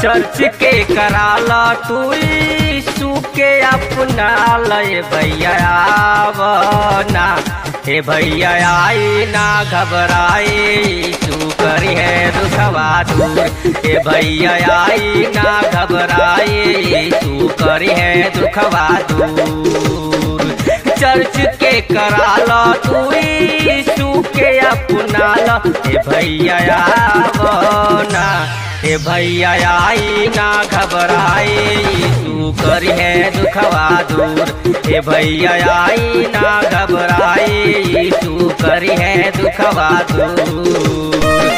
church के कराला तू सुके अपना लय भैया आवना हे भैया आई ना घबराए तू करी है दुखवा दूर हे भैया आई ना घबराए तू करी है दुखवा दूर चर्च के कराला तू सुके अपना ल हे भैया आवना हे भैया आई ना घबराए तू करी है दुखवा दूर हे भैया आई ना घबराए तू करी है दुखवा दूर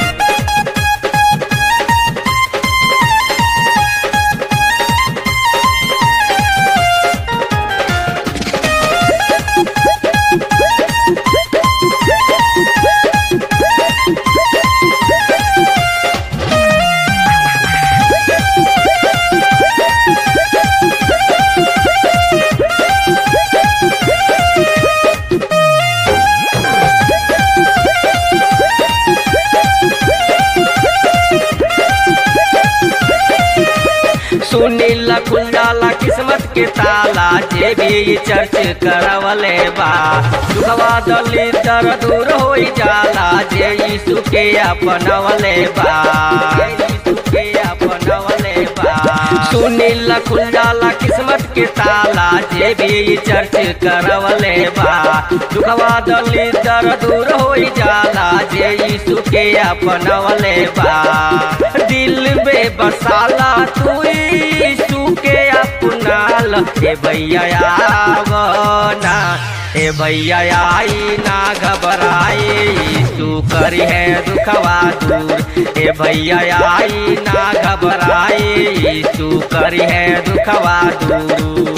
सुनीला खुल जाला किस्मत के ताला जे भी चर्च करवले बा दुखवा दली दर दूर हो जाला जे यीशु के अपनवले बा यीशु के अपनवले बा सुनीला खुल जाला किस्मत के ताला जे भी चर्च करवले बा दुखवा दली दर दूर हो जाला जे यीशु के अपनवले बा दिल में बसाला तू यीशु के अपनाल हे भैया आवना हे भैया आई ना घबराए यीशु करी है दुखवा दूर हे भैया आई ना घबराए यीशु करी है दुखवा दूर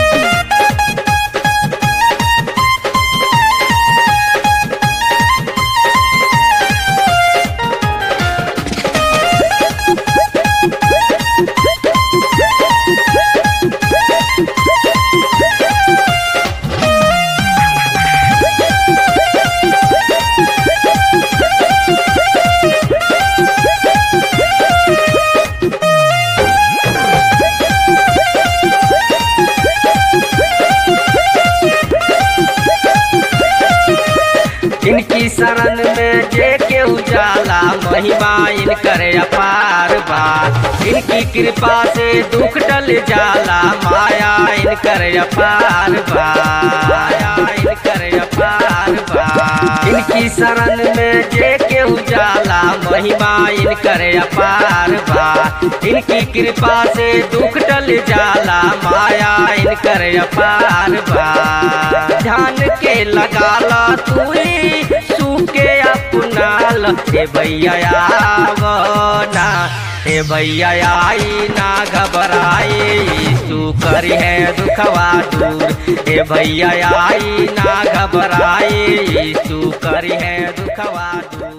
इनकी शरण में जे के उजाला महिमा इनकर अपार बा इनकी कृपा से दुख टल जाला माया इनकर अपार बा माया इनकर अपार बा इनकी शरण में जे के उजाला महिमा इनकर अपार बा इनकी कृपा से दुख टल जाला माया इनकर अपार बा ध्यान के लगाला तू सूके अपनाल हे भैया आवना हे भैया आई ना घबराए तू करी है दुखवा दूर हे भैया आई ना घबराए तू करी है दुखवा दूर